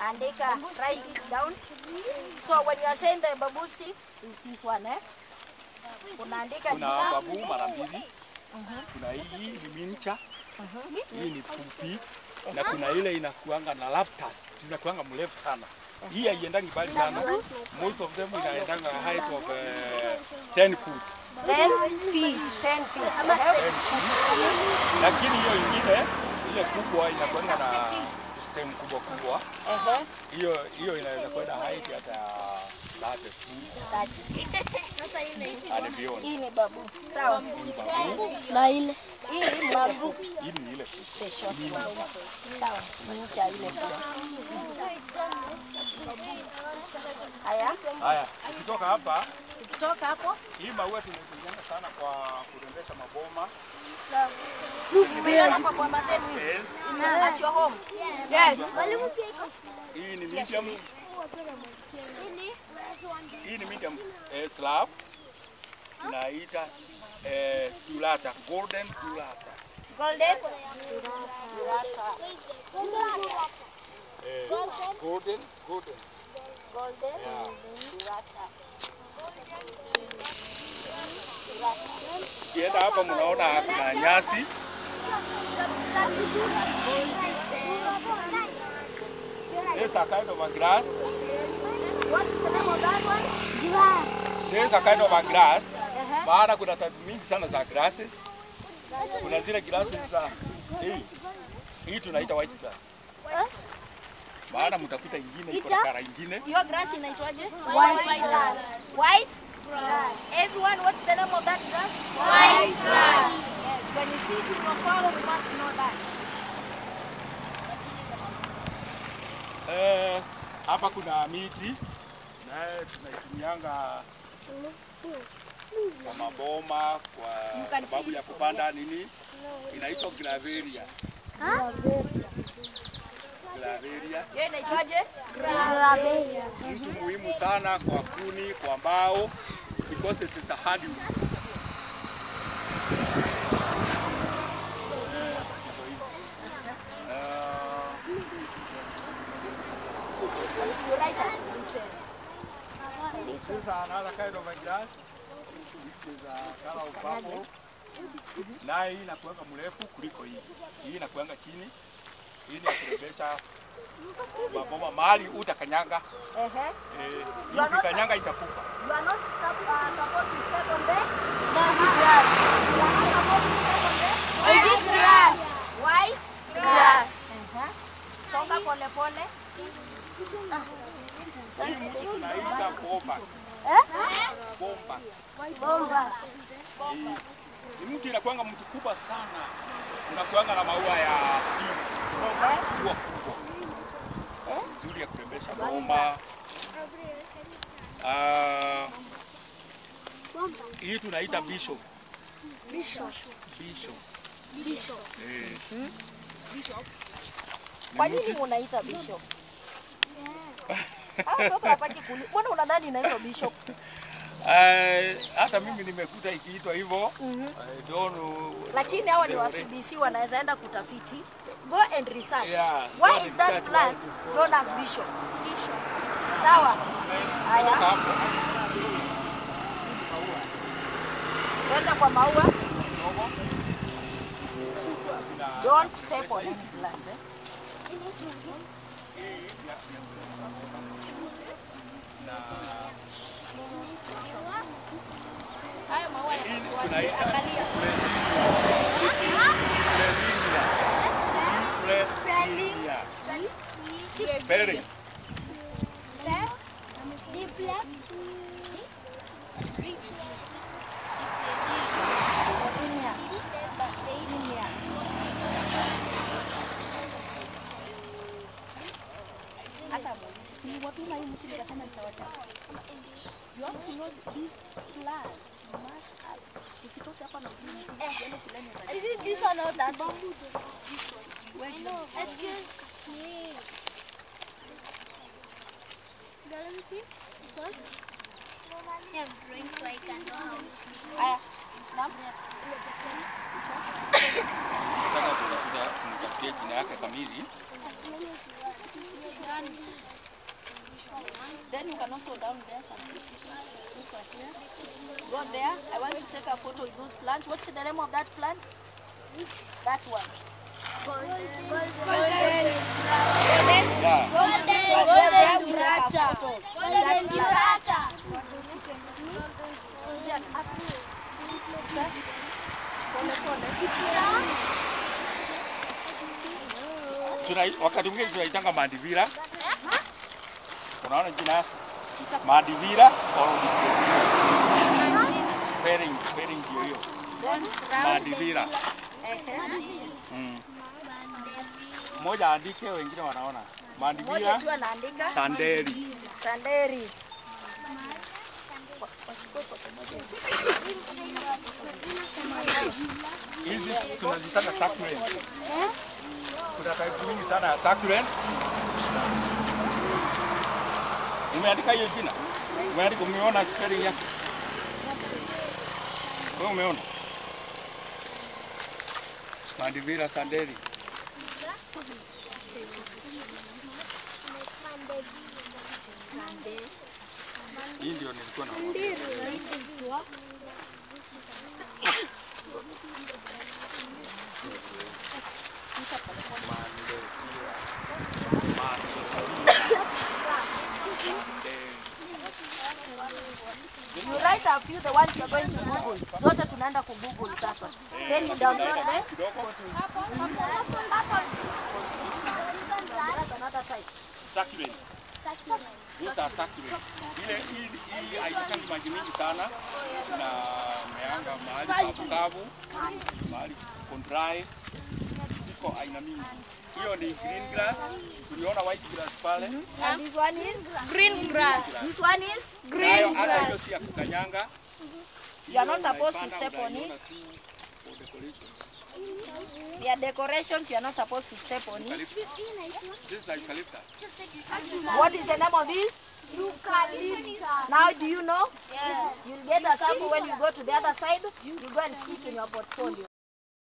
andika, write it down. So when you are saying the babu stick is this one eh? Unaandika Kuna jina. babu mara mbili, kuna hii ni mincha, hii ni fupi na kuna ile inakuanga na laftas, zinakuanga mrefu sana. Hii haiendangi mbali sana. Most of them inaendanga height of uh, 10 foot. 10 feet. 10 feet. eh? Lakini hiyo ingine ile kubwa inakuanga na stem kubwa kubwa. Ehe. Hiyo hiyo inaweza kwenda height hata 30 feet and beyond. Hii ni babu. Sawa. Na ile Hii ni babu. Hii ni ile fupi. The short one. Sawa. Ncha ile pia. Haya. Haya, tukitoka hapa Tukitoka hapo hii maua tunaitumia sana kwa kurembesha maboma. Umeona kwa kwa mazenu hii? Yes. Ina at your home. yes. Hii ni medium. Hii ni medium eh, slab. Tunaita eh, tulata, golden tulata. Golden. Eh, golden, golden. Golden. Yeah. Burrata. Kienda hapa mnaona kuna nyasi. There's a kind of a grass. What is the name of that one? There's a kind of a grass. Maana kuna type mingi sana za grasses. Kuna zile grasses za hii. Hii tunaita white grass. Maana mtakuta ingine iko na kara ingine. Your grass inaitwaje? White grass. White grass. Everyone, what's the name of that grass? White grass. Yes, when you see it in your farm, you must know that. Eh, hapa kuna miti naye tunaitumianga kwa maboma kwa can sababu see ya it from kupanda nini, inaitwa graveria. Graveria Hiyo inaitwaje? mtu muhimu sana kwa kuni, kwa mbao because it is a hardwood. Eh, hizo hizo. Eh, You write as you say. This is another kind of a grass. This is a color of purple. Naye hii inakuanga mrefu kuliko hii. Hii inakuanga chini. Hii ni ya kurembesha maboma mahali utakanyaga. Ehe. Eh, hii ukikanyanga itakufa. You are not stop, uh, supposed to step on the grass. You are not supposed to step on the White grass. white Grass. Ehe. Songa pole pole. Hii mtu tunaita bomba. Eh? Bomba. Bomba. Hii ni mtu inakuanga mtu kubwa sana. Unakuanga na maua ya pink. Maua kubwa. Nzuri ya kurembesha bomba. Ah, hii tunaita bishop. Bishop. Eh. Kwa nini unaita bishop? Hao watoto hataki kuli. Mbona unadhani inaitwa bishop? Eh, hata mimi nimekuta ikiitwa hivyo. I don't know. Lakini hawa ni wa CBC wanaweza enda kutafiti. Go and research. Yeah, go Why and is that research plant why it is known as bishop? Sawa. Haya. Hapo. Twende kwa maua. Don't step on any plant. Eh? Hayo maua yanaitwaje? tunaita Angalia. Berry. Is it this one or that one? Excuse me. Let me see. First. Yeah, drink so I can know. Haya. Naam. Nataka kumtafutia jina yake kamili. Then you can also down there some pictures. This one here. Go there. I want to take a photo with those plants. What's the name of that plant? That one. Golden. Yeah. So go there, we take a photo. Golden burrata. Pole pole. Tuna, wakati mwingine tunaitanga mandivira. Unaona jina mandivira au spelling spelling ndio hiyo mandivira. Mm. Mmoja aandike, wengine wanaona Moja mandivira tu anaandika sanderi. Sanderi. Hizi tunazitaka succulent. Kuna type nyingi sana ya succulent. Umeandika hiyo jina? Umeandika, umeona spelling yake? Wewe umeona? Mandivira sanderi. Hii ndio nilikuwa na You write a few the ones you're going to Google. Zote tunaenda ku Google sasa. Then you download them. That's another type. Succulent. Those are succulent. Ile hii hii haitakangi maji mingi sana na meanga mahali kavu kavu, mahali kondrai, ziko aina mingi. Hiyo ni green grass, tuliona white grass pale. And this one is Green grass. this one is Nayo hata hiyo si ya kukanyanga. You are not Hiyo supposed to unaipanda, step on unaiona it. tu for decoration. They are decorations. You are not supposed to step on it. Eucalyptus. This is eucalyptus. What is the name of this? Now do you know? Yes. You'll get a sample when you go to the other side. You go and stick in your portfolio.